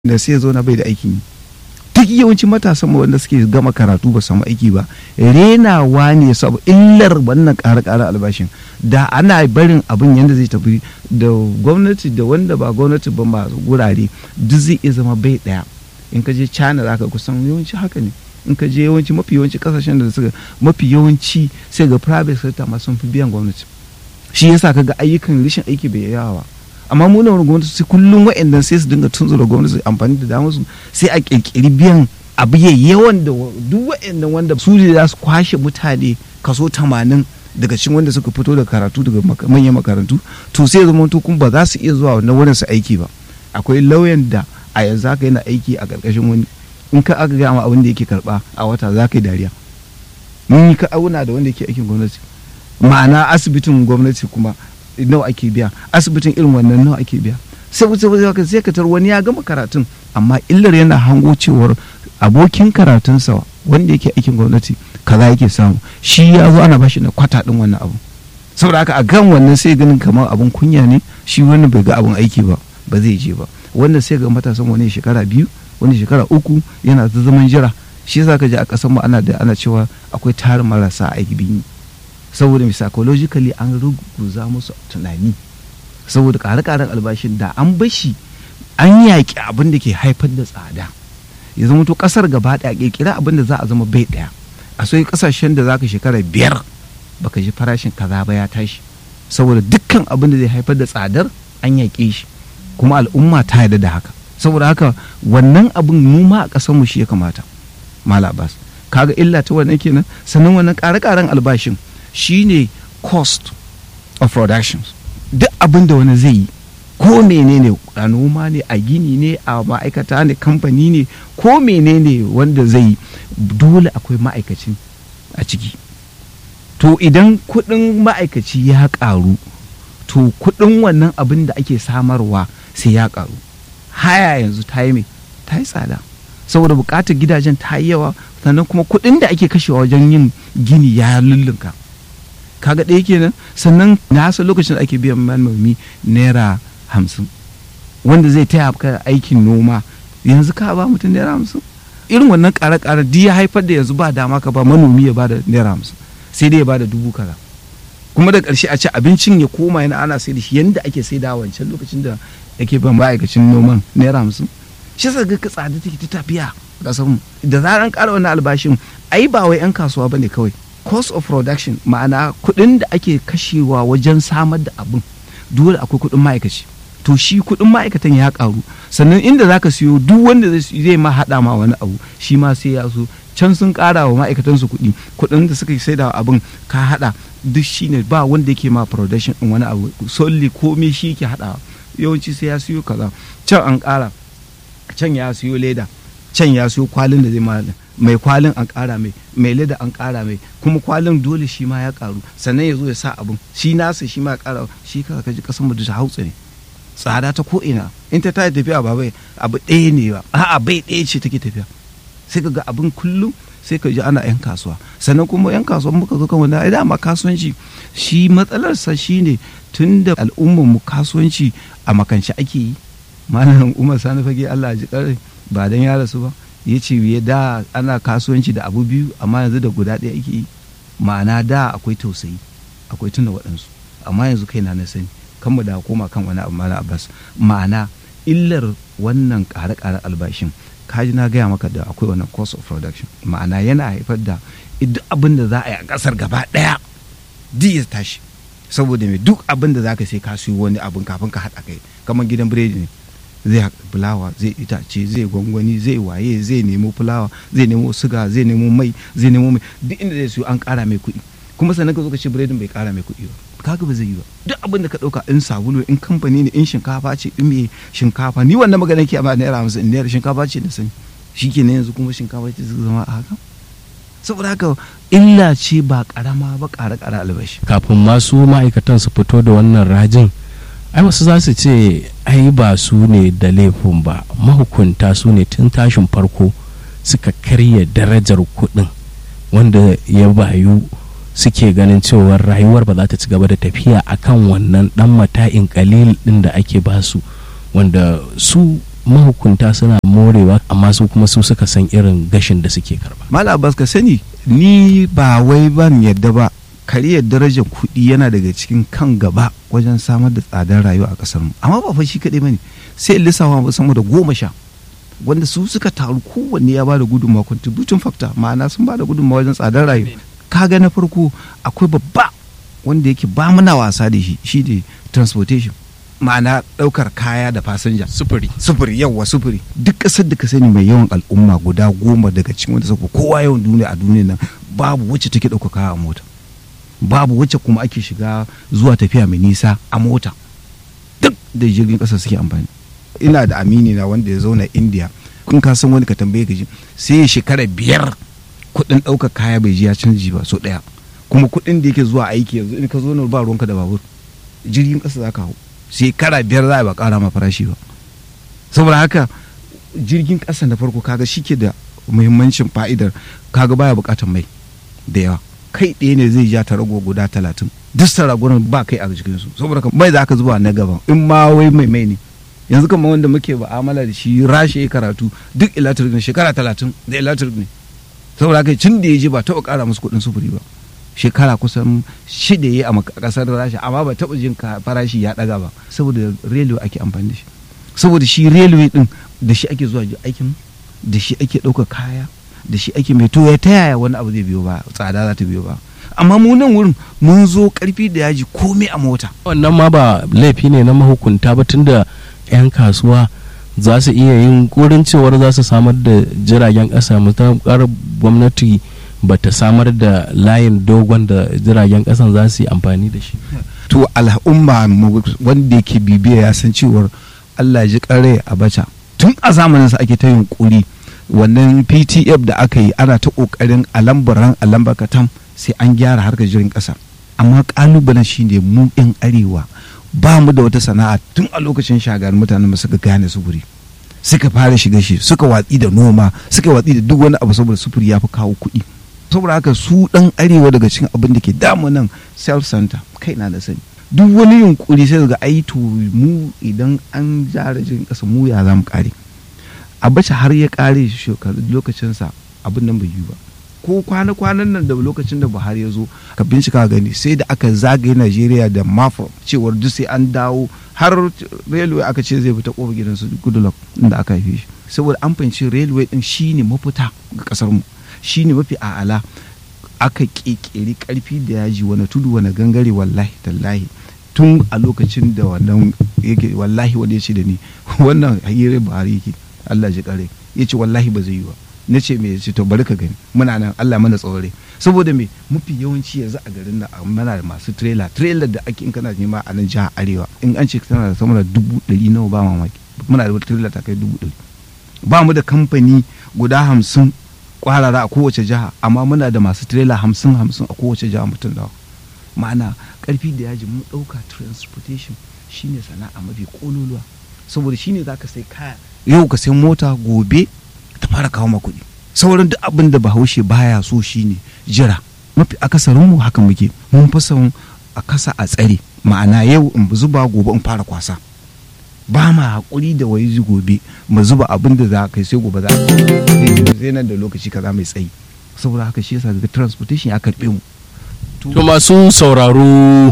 da sai ya zo na bai da aikin yi duk yawancin matasan mu wanda suke gama karatu ba samu aiki ba renawa ne saboda illar wannan ƙara-ƙara albashin da ana barin abin yadda zai tafi da gwamnati da wanda ba gwamnati ba masu gurare duk zai iya zama bai ɗaya in ka je china za ka kusan yawanci haka ne in ka je yawanci mafi yawanci kasashen da suka mafi yawanci sai ga private sector ma sun fi biyan gwamnati shi yasa ka ga ayyukan rashin aiki bai yawa amma mu na gwamnati sai kullum wa'annan sai su dinga tunzura gwamnati amfani da damar su sai a kirkiri biyan abu ya yawan da duk wa'annan wanda su ne za su kwashe mutane kaso tamanin daga cikin wanda suka fito da karatu daga manyan makarantu to sai zama to kuma ba za su iya zuwa wannan wurin su aiki ba akwai lauyan da a yanzu haka yana aiki a ƙarƙashin wani in ka aka gama abin da yake karba a wata za ka yi dariya mun yi ka auna da wanda yake aikin gwamnati ma'ana asibitin gwamnati kuma nawa ake biya asibitin irin wannan nawa ake biya sai sai sai ka tar wani ya gama karatun amma illar yana hango cewar abokin karatunsa wanda yake aikin gwamnati kaza yake samu shi ya zo ana bashi na kwata din wannan abu saboda haka a gan wannan sai ganin kamar abun kunya ne shi wannan bai ga abun aiki ba ba zai je ba wannan sai ga matasan wani shekara biyu wani shekara uku yana ta zaman jira shi yasa ka ji a ƙasar mu ana da ana cewa akwai tarin marasa aiki biyu saboda mai psychologically an ruguza musu tunani saboda ƙare-ƙaren albashin da an bashi an yaƙi abin da ke haifar da tsada ya zama to ƙasar gaba ɗaya ƙirƙira abin da za a zama bai ɗaya a sai ƙasashen da za ka shekara biyar baka ji farashin kaza ba ya tashi saboda dukkan abin da zai haifar da tsadar an yaƙe shi kuma al'umma ta yarda da haka saboda haka wannan abin mu ma a ƙasar mu shi ya kamata mala abbas kaga illa ta wannan kenan sannan wannan ƙare-ƙaren albashin shine cost of productions duk abin da wani zai yi ko menene a noma ne a gini ne a ma'aikata ne kamfani ne ko menene wanda zai yi dole akwai ma'aikacin a ciki to idan kuɗin ma'aikaci ya ƙaru to kuɗin wannan abin da ake samarwa sai ya ƙaru haya yanzu ta yi mai ta yi tsada saboda buƙatar gidajen ta yi yawa sannan kuma kuɗin da ake kashewa wajen yin gini ya lullunka kaga ɗaya kenan sannan na san lokacin da ake biyan manomi naira hamsin wanda zai taya ka aikin noma yanzu ka ba mutum naira hamsin irin wannan ƙare-ƙare duk ya haifar da yanzu ba dama ka ba manomi ya ba da naira hamsin sai dai ya ba da dubu kaza kuma da ƙarshe a ce abincin ya koma yana ana sai da shi yanda ake sai da wancan lokacin da yake ban ma'aikacin noman naira hamsin shi sa ga tsada take ta tafiya ƙasar mu da zaran ƙara wannan albashin ai ba wai 'yan kasuwa bane kawai cost of production ma'ana kuɗin da ake kashewa wajen samar da abin dole akwai kuɗin ma'aikaci to shi kuɗin ma'aikatan ya ƙaru sannan inda zaka siyo duk wanda zai ma haɗa ma wani abu shi ma sai ya so can sun ƙara wa ma'aikatan su kuɗi kuɗin da suka sai da abin ka haɗa duk shine ba wanda yake ma production ɗin wani abu solely komai shi yake haɗawa yawanci sai ya siyo kaza can an ƙara can ya siyo leda can ya siyo kwalin da zai ma mai kwalin an ƙara mai mai leda an ƙara mai kuma kwalin dole shi ma ya ƙaru sannan ya zo ya sa abin shi nasa shi ma ya ƙara shi ka kaji kasan mu da hautsa ne tsada ta ko ina in ta tayi tafiya ba bai abu ɗaya ne ba a'a bai ɗaya ce take tafiya sai ka ga abin kullum sai ka ji ana yan kasuwa sannan kuma yan kasuwa muka zo kan wani ai dama kasuwanci shi matsalarsa shine tun da al'ummar mu kasuwanci a makance ake yi malam umar sani fage Allah ji kare ba dan ya rasu ba ya ce ya da ana kasuwanci da abu biyu amma yanzu da guda ɗaya ake yi ma'ana da akwai tausayi akwai tuna waɗansu amma yanzu kai na sani kan mu da koma kan wani abu malam abbas ma'ana illar wannan ƙare-ƙare albashin kaji na gaya maka da akwai wannan cost of production ma'ana yana haifar da duk abin da za a yi a ƙasar gaba ɗaya duk ya tashi saboda mai duk abin da za ka sai ka siyo wani abin kafin ka haɗa kai kamar gidan biredi ne zai fulawa zai itace zai gwangwani zai waye zai nemo fulawa zai nemo suga zai nemo mai zai nemo mai duk inda zai siyo an ƙara mai kuɗi kuma sannan ka zo ka ce biredin bai ƙara mai kuɗi ba kaga ba zai yi ba duk abin da ka ɗauka in sabulu in kamfani ne in shinkafa ce in me shinkafa ni wannan magana ke amma naira hamsin naira shinkafa ce da sani shi ke yanzu kuma shinkafa ce zama a haka saboda haka illa ce ba karama ba ƙara ƙara albashi kafin masu ma'aikatan su fito da wannan rajin ai wasu za su ce ai ba su ne da laifin ba mahukunta su ne tun tashin farko suka karya darajar kuɗin wanda ya bayu suke ganin cewar rayuwar ba za ta ci gaba da tafiya akan wannan dan mata'in kalil din da ake basu wanda su mahukunta suna morewa amma su kuma su suka san irin gashin da suke karba mala abbas ka sani ni ba wai ban yadda ba kariyar darajar kuɗi yana daga cikin kan gaba wajen samar da tsadar rayuwa a ƙasar mu amma ba fa shi kaɗai bane sai in lissafa ba sama da goma sha wanda su suka taru kowanne ya bada gudunmawa contributing factor ma'ana sun bada gudunmawa wajen tsadar rayuwa kaga na farko akwai babba wanda yake ba muna wasa da shi shi ne transportation ma'ana ɗaukar kaya da fasinja sufuri sufuri yawa sufuri duk ƙasar da ka sani mai yawan al'umma guda goma daga cikin wanda suka kowa yawan duniya a duniya nan babu wacce take ɗauka kaya a mota babu wacce kuma ake shiga zuwa tafiya mai nisa a mota duk da jirgin ƙasa suke amfani ina da amini na wanda ya zauna india kun ka san wani ka tambaye ka ji sai ya shekara biyar kuɗin ɗaukar kaya bai ji ya canji ba so ɗaya kuma kuɗin da yake zuwa aiki yanzu in ka zo na ba ruwanka da babur jirgin ƙasa za ka hau shekara biyar za a ba ƙara ma farashi ba saboda haka jirgin ƙasa na farko kaga shi ke da muhimmancin fa'idar kaga baya buƙatar mai da yawa kai ɗaya ne zai ja ta rago guda talatin duk saragunan ba kai a jikinsu saboda mai za ka zuba na gaban in ma wai mai mai ne yanzu kamar wanda muke ba'amala da shi rashe karatu duk electric ne shekara talatin da electric ne saboda haka cin da ya je ba taɓa ƙara musu kuɗin sufuri ba shekara kusan shida ya a ƙasar rasha amma ba taɓa jin farashi ya ɗaga ba saboda railway ake amfani da shi saboda shi railway ɗin da shi ake zuwa aikin da shi ake ɗaukar kaya da shi ake mai to ya ta yaya wani abu zai biyo ba tsada za ta biyo ba amma mu nan wurin mun zo karfi da yaji komai a mota wannan ma ba laifi ne na mahukunta ba tunda 'yan kasuwa za su iya yin kurin cewar za su samar da jiragen ƙasa mutakar gwamnati ba ta samar da layin dogon da jiragen ƙasan za su yi amfani da shi to al'umma wanda yake bibiya ya san cewar allah ji kare a baca tun a zamaninsa ake ta yunkuri wannan ptf da aka yi ana ta kokarin a lambaran a lambakatam sai an gyara harkar jirgin ƙasa amma kalubalen shine mu 'yan arewa ba mu da wata sana'a tun a lokacin shagar mutanen mu suka gane sufuri suka fara shiga shi suka watsi da noma suka watsi da duk wani abu saboda sufuri ya fi kawo kuɗi saboda haka su ɗan arewa daga cikin abin da ke damu nan self center kai na da sani duk wani yunkuri sai ga ai to mu idan an jara jirgin ƙasa mu ya za mu ƙare abacha har ya ƙare shekaru lokacinsa abin nan bai yi ba ko kwana-kwanan nan da lokacin da buhari ya zo ka bincika gani sai da aka zagaye najeriya da mafa cewar duk sai an dawo har railway aka ce zai fita kofar gidansu goodluck inda aka haife shi saboda an fahimci railway din shine mafita ga kasar mu shine mafi a'ala aka kekeri karfi da yaji wani tudu wani gangare wallahi tallahi tun a lokacin da wannan yake wallahi wanda ya ce da ni wannan hanyar buhari yake allah ji kare ya ce wallahi ba zai yi ba na ce me ce to bari ka gani muna nan Allah mana tsore saboda me mafi yawanci yanzu a garin nan muna da masu trailer trailer da ake in kana nema a nan jihar arewa in an ce tana da sama da dubu ɗari nawa ba mamaki muna da trailer ta kai dubu ɗari ba mu da kamfani guda hamsin kwarara a kowace jiha amma muna da masu trailer hamsin hamsin a kowace jiha mutum dawa ma'ana karfi da yaji mun ɗauka transportation shine sana'a mafi kololuwa saboda shine za ka sai kaya yau ka sai mota gobe ta fara kawo ma kuɗi sauran duk abin da bahaushe baya so shine jira mafi akasarin mu haka muke mun fi son a kasa a tsare ma'ana yau in zuba gobe in fara kwasa ba ma haƙuri da wai gobe mu zuba abin da za kai sai gobe za sai nan da lokaci kaza mai tsayi saboda haka shi yasa ga transportation ya karɓe mu to masu sauraro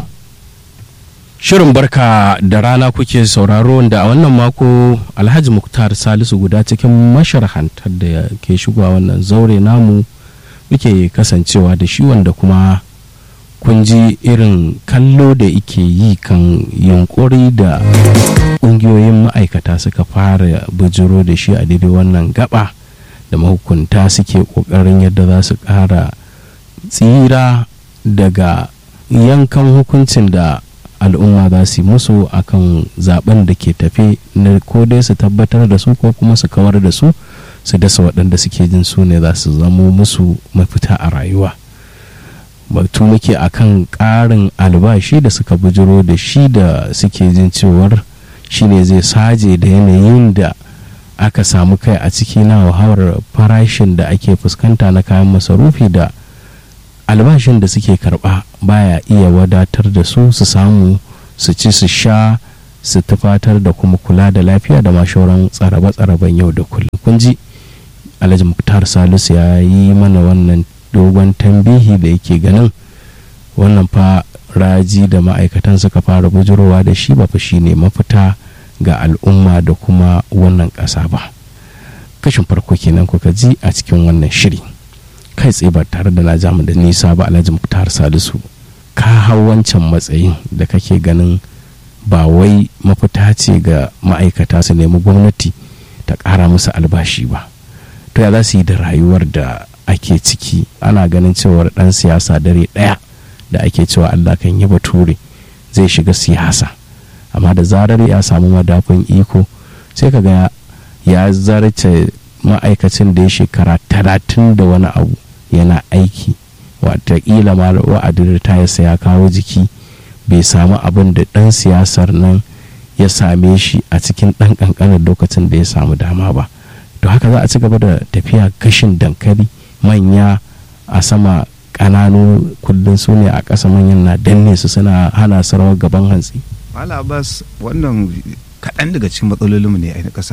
Shirin barka da rana kuke sauraro da a wannan mako Alhaji Muktar Salisu guda cikin masharhantar da ke shigowa wannan zaure namu muke kasancewa da shi wanda kuma kun ji irin kallo da ike yi kan yunkuri da ƙungiyoyin ma'aikata suka fara bujiro da shi a daidai wannan gaba da mahukunta suke ƙoƙarin yadda za su ƙara tsira daga yankan hukuncin da al'umma za su yi musu akan zaben da ke tafe na ko dai su tabbatar da su ko kuma su kawar da su su dasa waɗanda suke jin su ne za su zamo musu mafita a rayuwa batu muke akan ƙarin albashi da suka bujiro da shi da suke jin cewar shi ne zai saje da yanayin da aka samu kai a ciki na wahawar farashin da ake fuskanta na kayan masarufi da albashin da suke karba baya iya wadatar da su su samu su ci su sha su tufatar da kuma kula da lafiya da mashauran tsarabe-tsaraben yau da kullum kun ji alhaji muktar salisu ya yi mana wannan dogon tambihi da yake ganin wannan fa raji da ma'aikatan suka fara bujurowa da shi ba fa shine mafita ga al'umma da kuma wannan ƙasa ba kashin farko kenan kuka ji a cikin wannan shiri kai tsaye ba tare da na jamu da nisa ba alhaji muktar salisu ka hau wancan matsayin da kake ganin ba wai mafita ce ga ma'aikata su nemi gwamnati ta ƙara musu albashi ba to ya za su yi da rayuwar da ake ciki ana ganin cewar ɗan siyasa dare ɗaya da ake cewa allah kan yi bature zai shiga siyasa amma da zarar ya samu madafin iko sai ka ga ya zarce ma'aikacin da ya shekara talatin da wani abu yana aiki watakila ma wa'adin ritayarsa ya kawo jiki bai samu abin da ɗan siyasar nan ya same shi a cikin ɗan ƙanƙanin lokacin da ya samu dama ba to haka za a ci gaba da tafiya kashin dankali manya a sama ƙananu kullum su ne a ƙasa manyan na danne su suna hana sarawar gaban hantsi Mala Abbas wannan kaɗan daga cikin matsalolinmu ne a ƙasar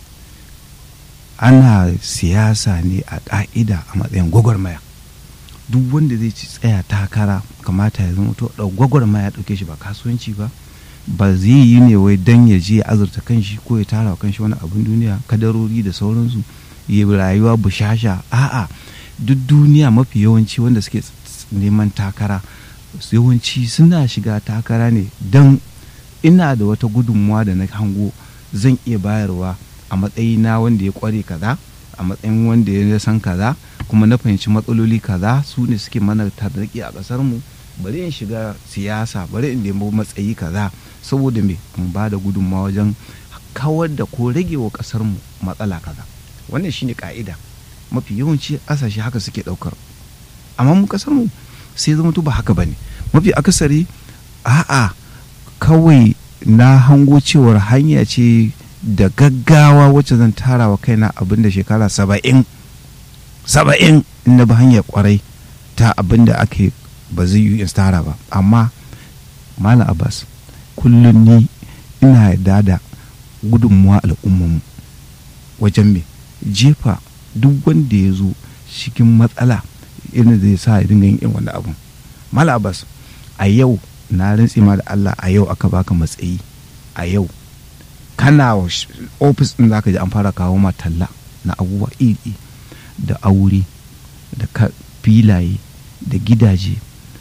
ana siyasa ne a ƙa'ida a matsayin gwagwarmaya duk wanda zai ci tsaya takara kamata ya zama to gwagwarmaya ɗauke shi ba kasuwanci ba ba zai yi ne wai dan ya je ya azurta kanshi ko ya tara wa kanshi wani abin duniya kadarori da sauransu ya rayuwa bushasha a'a duk duniya mafi yawanci wanda suke neman takara yawanci suna shiga takara ne don ina da wata gudunmuwa da na hango zan iya bayarwa a matsayina wanda ya kware kaza a matsayin wanda ya san kaza kuma na fahimci matsaloli kaza su ne suke mana tarraki a ƙasar mu bari in shiga siyasa bari in nemi matsayi kaza saboda me in ba da gudunmawa wajen kawar da ko rage wa ƙasar mu matsala kaza wannan shine ka'ida mafi yawanci ƙasashe haka suke ɗaukar amma mu ƙasar mu sai zama ba haka bane mafi akasari a'a kawai na hango cewar hanya ce da gaggawa wacce zan tara wa kaina abin da shekara saba'in saba'in na bi hanyar kwarai ta abin da ake ba zai yi in tara ba amma malam abbas kullum ni ina yarda da gudunmuwa al'ummanmu wajen me jefa duk wanda ya zo cikin matsala irin zai sa ya dinga yin wani abu malam abbas a yau na rantsi ma da Allah a yau aka baka matsayi a yau kana ofis din zaka ji an fara kawo ma talla na abubuwa iri da aure da filaye da gidaje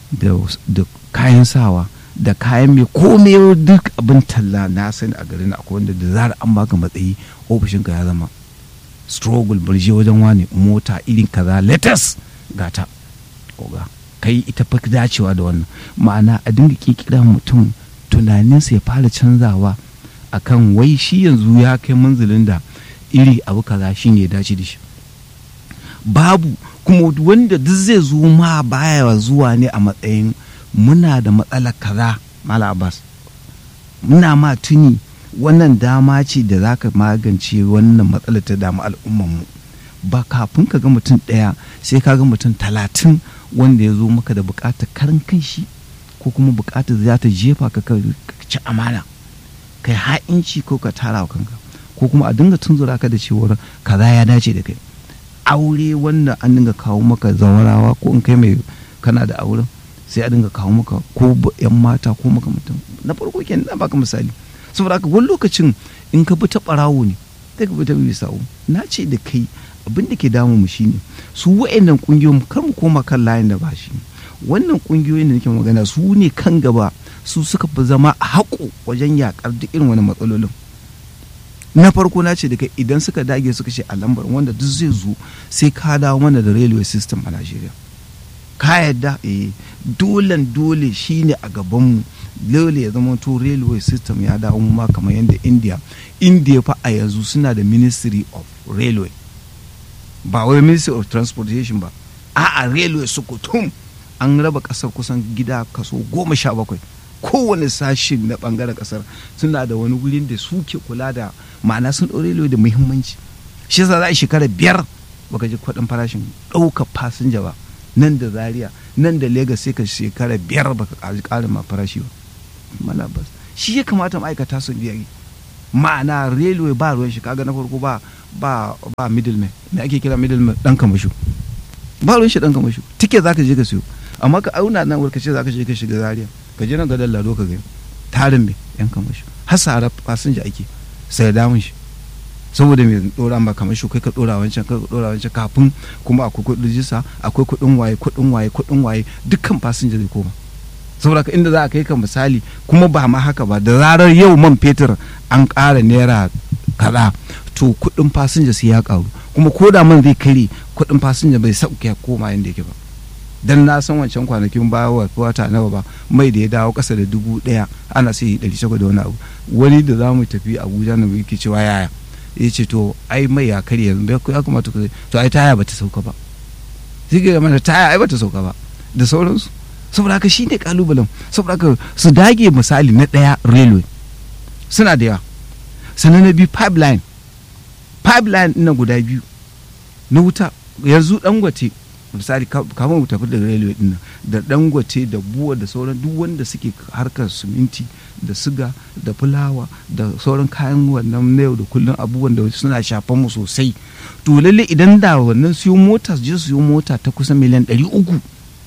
da kayan sawa da kayan mai komai duk abin talla na sani a garin akwai wanda da zara an baka matsayi ofishinka ya zama struggle birje wajen wani mota irin kaza latest gata oga kai ita fa dacewa da wannan ma'ana a dinga kikira mutum tunaninsa ya fara canzawa akan wai shi yanzu ya kai manzilin da iri abu kaza shi ne dace da shi babu kuma wanda duk zai zo ma baya zuwa ne a matsayin muna da matsalar kaza mala abbas muna ma tuni wannan dama ce da za ka magance wannan matsalar ta damu al'ummanmu ba kafin ka ga mutum ɗaya sai ka ga mutum talatin wanda ya zo maka da bukatar karin kanshi ko kuma bukatar za ta jefa ka ci amana kai ha'inci ko ka tara wa kanka ko kuma a dinga tunzura ka da cewar kaza ya dace da kai aure wanda an dinga kawo maka zawarawa ko in kai mai kana da auren sai a dinga kawo maka ko yan mata ko maka mutum na farko kenan na baka misali saboda haka wani lokacin in ka bi ta barawo ne sai ka bi ta bisawo na ce da kai abin da ke damu mu shine su wa'annan kungiyoyin kar mu koma kan layin da ba shi wannan kungiyoyin da nake magana su ne kan gaba su suka fi zama a haƙo wajen yakar duk irin wani matsalolin na farko na ce da kai idan suka dage suka ce a lambar wanda duk zai zo sai ka dawo mana da railway system a Najeriya ka yadda eh dolen dole shine a gabanmu dole ya zama to railway system ya dawo ma kamar yadda India India fa a yanzu suna da ministry of railway ba wai ministry of transportation ba a'a railway sukutum an raba kasar kusan gida kaso goma sha bakwai kowane sashin na bangaren kasar suna da wani wurin da suke kula da ma'ana sun ɗaure railway da muhimmanci shi yasa za a shekara biyar baka ji kuɗin farashin ɗaukar fasinja ba nan da zaria nan da Legas sai ka shekara biyar baka ƙarin ma farashi ba malabas shi ya kamata ma'aikata su biya ma'ana railway ba ruwan shi kaga na farko ba ba ba middleman me ake kira middleman dan kamashu ba ruwan shi dan kamashu tike zaka je ka siyo amma ka auna nan ka ce zaka je ka shiga zaria ka je nan ga lado ka gani tarin me yan kamashu har sara fasinja ake sai damun shi saboda me dora ma kamar shi kai ka dora wancan kai ka dora wancan kafin kuma akwai kudin rijista akwai kudin waye kudin waye kudin waye dukkan fasinja zai koma saboda ka inda za a kai ka misali kuma ba ma haka ba da zarar yau man fetur an ƙara naira kaza to kudin fasinja sai ya karu kuma ko da man zai kare kudin fasinja bai sauke koma yadda yake ba dan na san wancan kwanakin baya wata nawa ba mai da ya dawo kasa da dubu daya ana sai ɗari shagwa da wani abu wani da za mu tafi abuja na yake cewa yaya ya ce to ai mai ya karya yanzu ya kamata ku to ai taya bata sauka ba sai ga mana taya ai bata sauka ba da sauransu saboda haka shine kalubalen saboda haka su dage misali na daya railway suna da yawa sannan na biyu pipeline pipeline na guda biyu na wuta yanzu dangote misali kamar mu tafi da railway din da dangote da buwa da sauran duk wanda suke harkar siminti da siga da fulawa da sauran kayan wannan na yau da kullum abubuwan da suna shafan mu sosai to lalle idan da wannan siyo mota su je su siyo mota ta kusan miliyan ɗari uku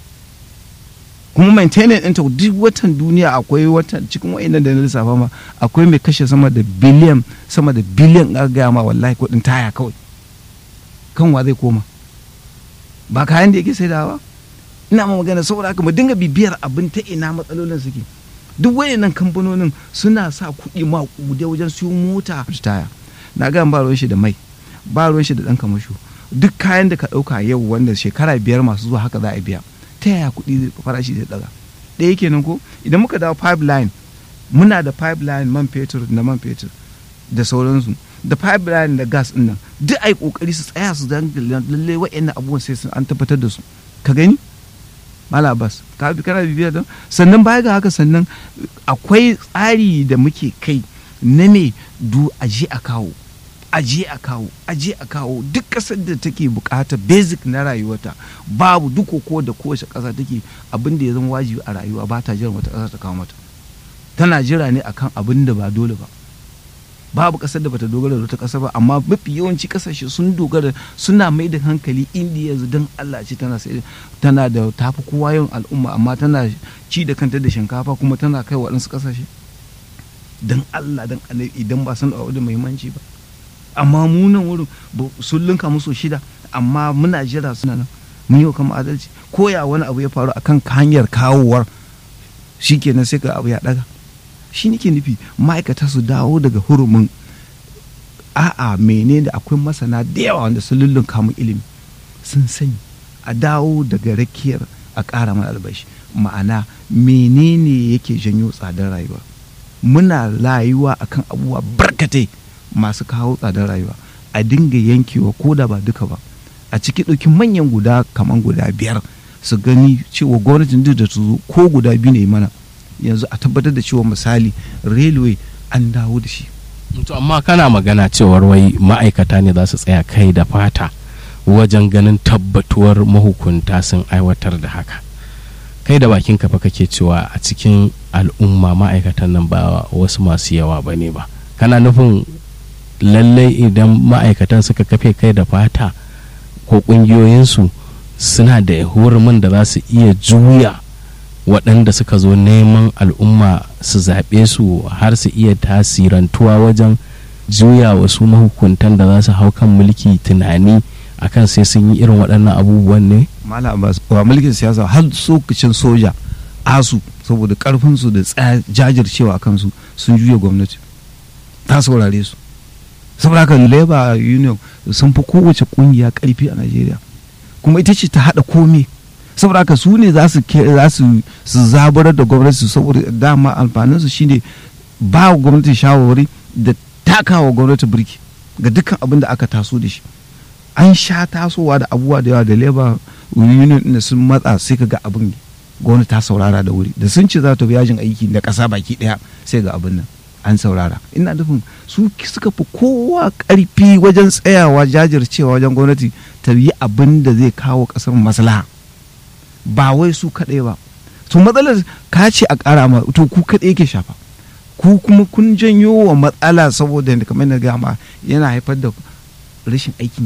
kuma maintenance ɗinta duk watan duniya akwai watan cikin wa'annan da na lissafa ma akwai mai kashe sama da biliyan sama da biliyan gaya ma wallahi kuɗin taya kawai kan wa zai koma ba kayan da yake saidawa ina ma magana saboda haka mu dinga bibiyar abin ta ina matsalolin suke duk wayannan kamfanonin suna sa kuɗi maƙude wajen siyo mota taya na ga ba ruwan shi da mai ba ruwan shi da ɗan kamasho duk kayan da ka ɗauka yau wanda shekara biyar masu zuwa haka za a biya ta yaya kuɗi farashi zai ɗaga ɗaya kenan ko idan muka dawo pipeline muna da pipeline man fetur da man fetur da sauransu da pipeline da gas ɗin nan duk ai kokari su tsaya su dan lalle wa'annan abubuwan sai an tabbatar da su ka gani mala bas ka bi kana bibiyar don sannan baya ga haka sannan akwai tsari da muke kai na me du aje a kawo aje a kawo aje a kawo duk ƙasar da take bukata basic na rayuwarta babu duk ko da kowace ƙasa take abin da ya zama wajibi a rayuwa ba ta jiran wata ƙasa ta kawo mata tana jira ne akan abin da ba dole ba babu ƙasar da bata dogara da wata ƙasa ba amma mafi yawanci ƙasashe sun dogara suna mai da hankali indiya yanzu don allah ce tana sai tana da tafi kowa yawan al'umma amma tana ci da kanta da shinkafa kuma tana kai waɗansu ƙasashe don allah don annabi idan ba san da muhimmanci ba amma mu nan wurin sun linka musu shida amma muna jira suna nan mun yi wa kama adalci ko ya wani abu ya faru akan hanyar kawowar shikenan sai ka abu ya daga shi nake nufi ma'aikata su dawo daga hurumin a'a menene akwai masana da yawa wanda sun lullunka mu ilimi sun sani a dawo daga rakiyar a ƙara mana albashi ma'ana menene yake janyo tsadar rayuwa muna rayuwa akan abubuwa barkatai masu kawo tsadar rayuwa a dinga yankewa ko da ba duka ba a ciki ɗauki manyan guda kamar guda biyar su gani cewa gwamnatin duk da su ko guda biyu ne mana yanzu a tabbatar da cewa misali railway an dawo da shi to amma kana magana cewar wai ma'aikata ne za su tsaya kai da fata wajen ganin tabbatuwar mahukunta sun aiwatar da haka kai da bakin kafa kake cewa a cikin al'umma ma'aikatan nan ba wasu masu yawa ba ne ba kana nufin lallai idan ma'aikatan suka kafe kai da fata ko ƙungiyoyinsu suna da hurumin da za su iya juya waɗanda suka zo neman al'umma su zaɓe su har su iya tasirantuwa wajen juya wasu mahukuntan da za su hau kan mulki tunani akan sai sun yi irin waɗannan abubuwan ne? Malam Abbas wa mulkin siyasa har sokacin soja asu saboda karfinsu da jajircewa a kansu sun juya gwamnati ta saurare su saboda haka labor union sun fi kowace kungiya karfi a Najeriya kuma ita ce ta haɗa komai saboda haka su ne za su su zaburar da gwamnati saboda dama amfanin su shine ba gwamnati shawarwari da takawa gwamnati birki ga dukkan abin da aka taso da shi an sha tasowa da abubuwa da yawa da labor union da sun matsa sai ka ga abin gwamnati ta saurara da wuri da sun ce za ta bi yajin aiki da ƙasa baki ɗaya sai ga abin nan an saurara ina nufin su suka fi kowa ƙarfi wajen tsayawa jajircewa wajen gwamnati ta yi abin da zai kawo ƙasar maslaha ba wai su kaɗai ba to matsalar ka ce a ƙara ma to ku kaɗai yake shafa ku kuma kun janyo wa matsala saboda kamar na gama yana haifar da rashin aikin